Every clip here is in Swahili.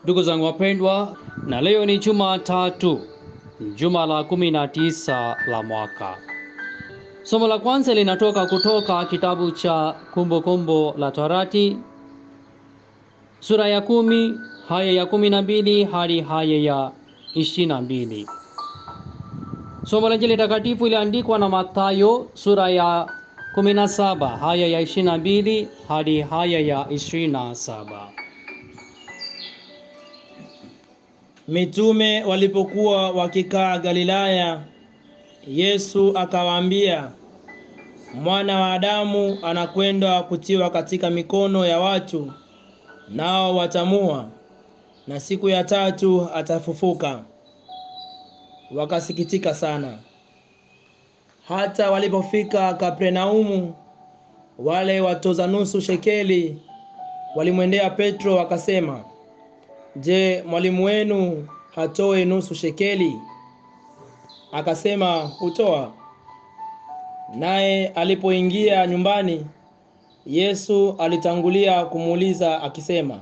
Ndugu zangu wapendwa, na leo ni Jumatatu, juma la kumi na tisa la mwaka. Somo la kwanza linatoka kutoka kitabu cha Kumbukumbu la Torati sura ya kumi haya ya kumi na mbili hadi haya ya ishirini na mbili. Somo la Injili takatifu iliandikwa na Mathayo sura ya kumi na saba haya ya ishirini na mbili hadi haya ya ishirini na saba. Mitume walipokuwa wakikaa Galilaya, Yesu akawaambia, mwana wa Adamu anakwenda kutiwa katika mikono ya watu, nao watamua, na siku ya tatu atafufuka. Wakasikitika sana. Hata walipofika Kapernaumu, wale watoza nusu shekeli walimwendea Petro wakasema, Je, mwalimu wenu hatoe nusu shekeli? Akasema, hutoa. Naye alipoingia nyumbani, Yesu alitangulia kumuuliza akisema,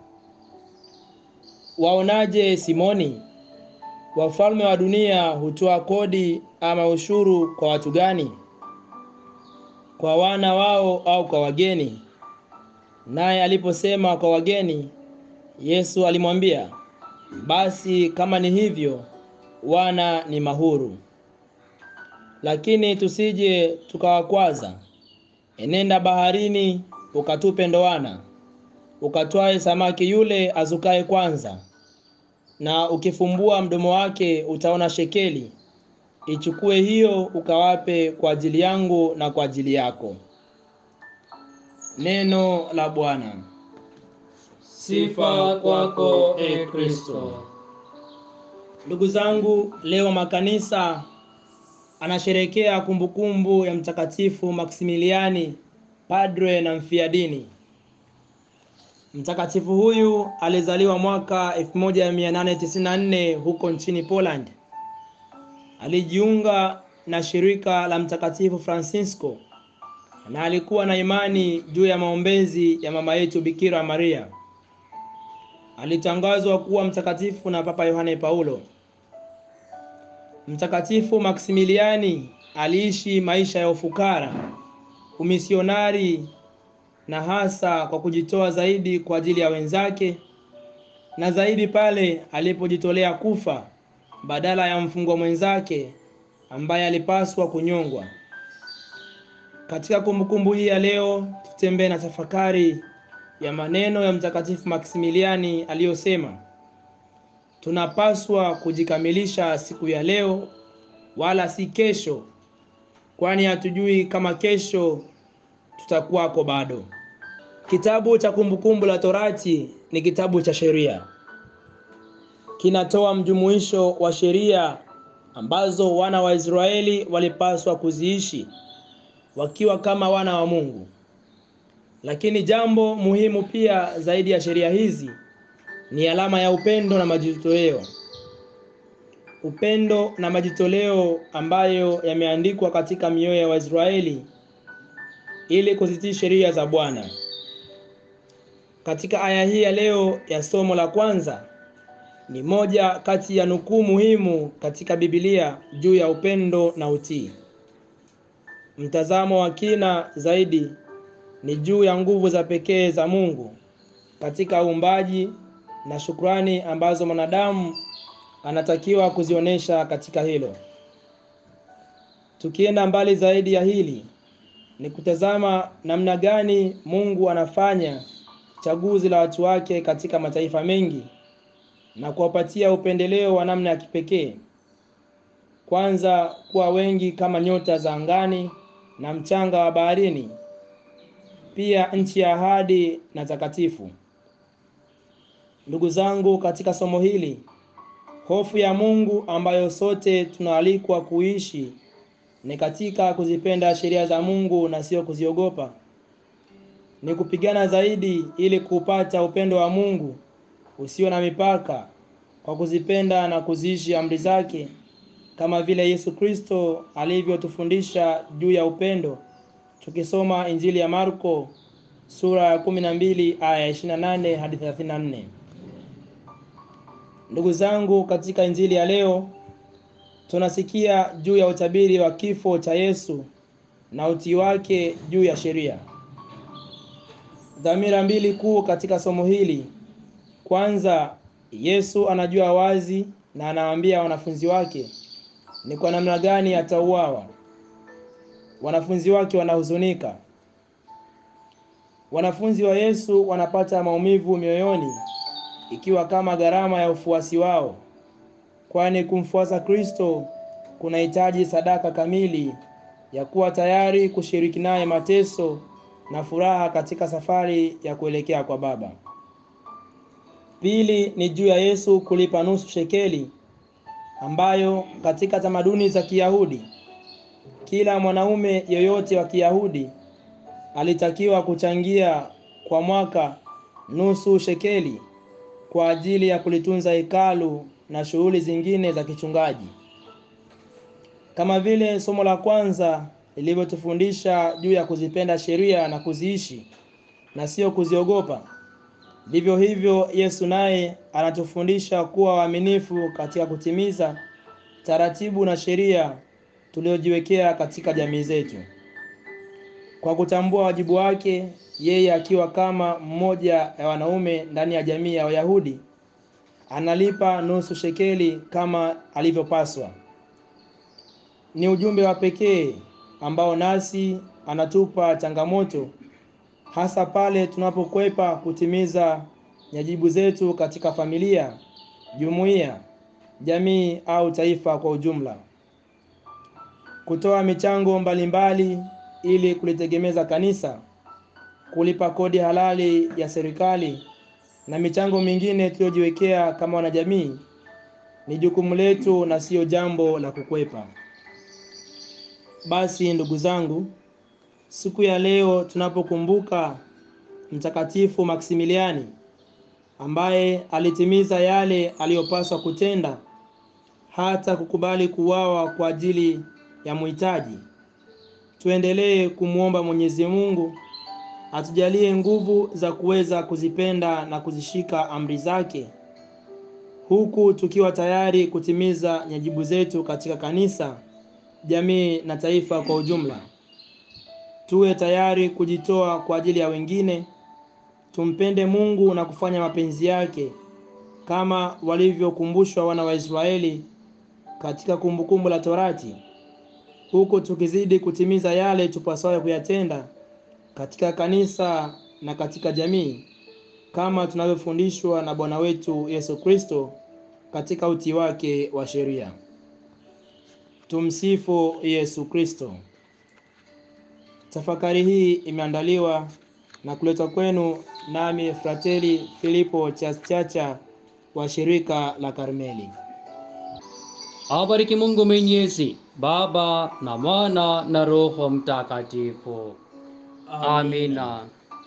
waonaje Simoni? Wafalme wa dunia hutoa kodi ama ushuru kwa watu gani? Kwa wana wao au kwa wageni? Naye aliposema kwa wageni, Yesu alimwambia, basi kama ni hivyo, wana ni mahuru. Lakini tusije tukawakwaza. Enenda baharini, ukatupe ndoana, ukatwae samaki yule azukaye kwanza, na ukifumbua mdomo wake utaona shekeli. Ichukue hiyo ukawape kwa ajili yangu na kwa ajili yako. Neno la Bwana. Sifa kwako e Kristo. Ndugu zangu, leo makanisa anasherekea kumbukumbu ya Mtakatifu Maksimiliani, padre na mfiadini. Mtakatifu huyu alizaliwa mwaka 1894 huko nchini Poland. Alijiunga na shirika la Mtakatifu Francisco na alikuwa na imani juu ya maombezi ya mama yetu Bikira Maria. Alitangazwa kuwa mtakatifu na Papa Yohane Paulo. Mtakatifu Maksimiliani aliishi maisha ya ufukara, umisionari na hasa kwa kujitoa zaidi kwa ajili ya wenzake na zaidi pale alipojitolea kufa badala ya mfungwa mwenzake ambaye alipaswa kunyongwa. Katika kumbukumbu hii ya leo, tutembee na tafakari ya maneno ya Mtakatifu Maksimiliani aliyosema, tunapaswa kujikamilisha siku ya leo wala si kesho, kwani hatujui kama kesho tutakuwako bado. Kitabu cha Kumbukumbu la Torati ni kitabu cha sheria, kinatoa mjumuisho wa sheria ambazo wana wa Israeli walipaswa kuziishi wakiwa kama wana wa Mungu. Lakini jambo muhimu pia zaidi ya sheria hizi ni alama ya upendo na majitoleo. Upendo na majitoleo ambayo yameandikwa katika mioyo ya Waisraeli ili kuzitii sheria za Bwana. Katika aya hii ya leo ya somo la kwanza ni moja kati ya nukuu muhimu katika Biblia juu ya upendo na utii. Mtazamo wa kina zaidi ni juu ya nguvu za pekee za Mungu katika uumbaji na shukrani ambazo mwanadamu anatakiwa kuzionyesha katika hilo. Tukienda mbali zaidi ya hili, ni kutazama namna gani Mungu anafanya chaguzi la watu wake katika mataifa mengi na kuwapatia upendeleo wa namna ya kipekee. Kwanza, kuwa wengi kama nyota za angani na mchanga wa baharini, pia nchi ya ahadi na takatifu. Ndugu zangu, katika somo hili, hofu ya Mungu ambayo sote tunaalikwa kuishi ni katika kuzipenda sheria za Mungu na sio kuziogopa. Ni kupigana zaidi ili kupata upendo wa Mungu usio na mipaka kwa kuzipenda na kuziishi amri zake kama vile Yesu Kristo alivyotufundisha juu ya upendo. Tukisoma Injili ya Marko sura ya 12 aya ya 28 hadi 34. Ndugu zangu, katika injili ya leo tunasikia juu ya utabiri wa kifo cha Yesu na utii wake juu ya sheria. Dhamira mbili kuu katika somo hili. Kwanza, Yesu anajua wazi na anawaambia wanafunzi wake ni kwa namna gani atauawa. Wanafunzi wake wanahuzunika. Wanafunzi wa Yesu wanapata maumivu mioyoni, ikiwa kama gharama ya ufuasi wao, kwani kumfuasa Kristo kunahitaji sadaka kamili ya kuwa tayari kushiriki naye mateso na furaha katika safari ya kuelekea kwa Baba. Pili ni juu ya Yesu kulipa nusu shekeli ambayo katika tamaduni za Kiyahudi kila mwanaume yoyote wa Kiyahudi alitakiwa kuchangia kwa mwaka nusu shekeli kwa ajili ya kulitunza hekalu na shughuli zingine za kichungaji. Kama vile somo la kwanza lilivyotufundisha juu ya kuzipenda sheria na kuziishi na sio kuziogopa, vivyo hivyo Yesu naye anatufundisha kuwa waaminifu katika kutimiza taratibu na sheria tuliojiwekea katika jamii zetu. Kwa kutambua wajibu wake, yeye akiwa kama mmoja ya wanaume ndani ya jamii ya Wayahudi, analipa nusu shekeli kama alivyopaswa. Ni ujumbe wa pekee ambao nasi anatupa changamoto hasa pale tunapokwepa kutimiza wajibu zetu katika familia, jumuiya, jamii au taifa kwa ujumla. Kutoa michango mbalimbali ili kulitegemeza kanisa, kulipa kodi halali ya serikali na michango mingine tuliyojiwekea kama wanajamii ni jukumu letu na siyo jambo la kukwepa. Basi ndugu zangu, siku ya leo tunapokumbuka Mtakatifu Maksimiliani ambaye alitimiza yale aliyopaswa kutenda hata kukubali kuuawa kwa ajili ya muhitaji, tuendelee kumwomba Mwenyezi Mungu atujalie nguvu za kuweza kuzipenda na kuzishika amri zake, huku tukiwa tayari kutimiza wajibu zetu katika kanisa, jamii na taifa kwa ujumla. Tuwe tayari kujitoa kwa ajili ya wengine, tumpende Mungu na kufanya mapenzi yake kama walivyokumbushwa wana wa Israeli katika Kumbukumbu la Torati, huku tukizidi kutimiza yale tupasayo kuyatenda katika kanisa na katika jamii kama tunavyofundishwa na Bwana wetu Yesu Kristo katika utii wake wa sheria. Tumsifu Yesu Kristo. Tafakari hii imeandaliwa na kuletwa kwenu nami Frateli Filipo Chachacha wa shirika la Karmeli. Awabariki Mungu Mwenyezi, Baba na Mwana na Roho Mtakatifu. Amina.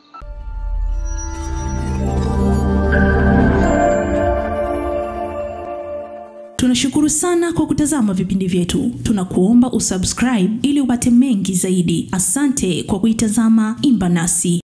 Tunashukuru sana kwa kutazama vipindi vyetu. Tunakuomba usubscribe ili upate mengi zaidi. Asante kwa kuitazama Imba Nasi.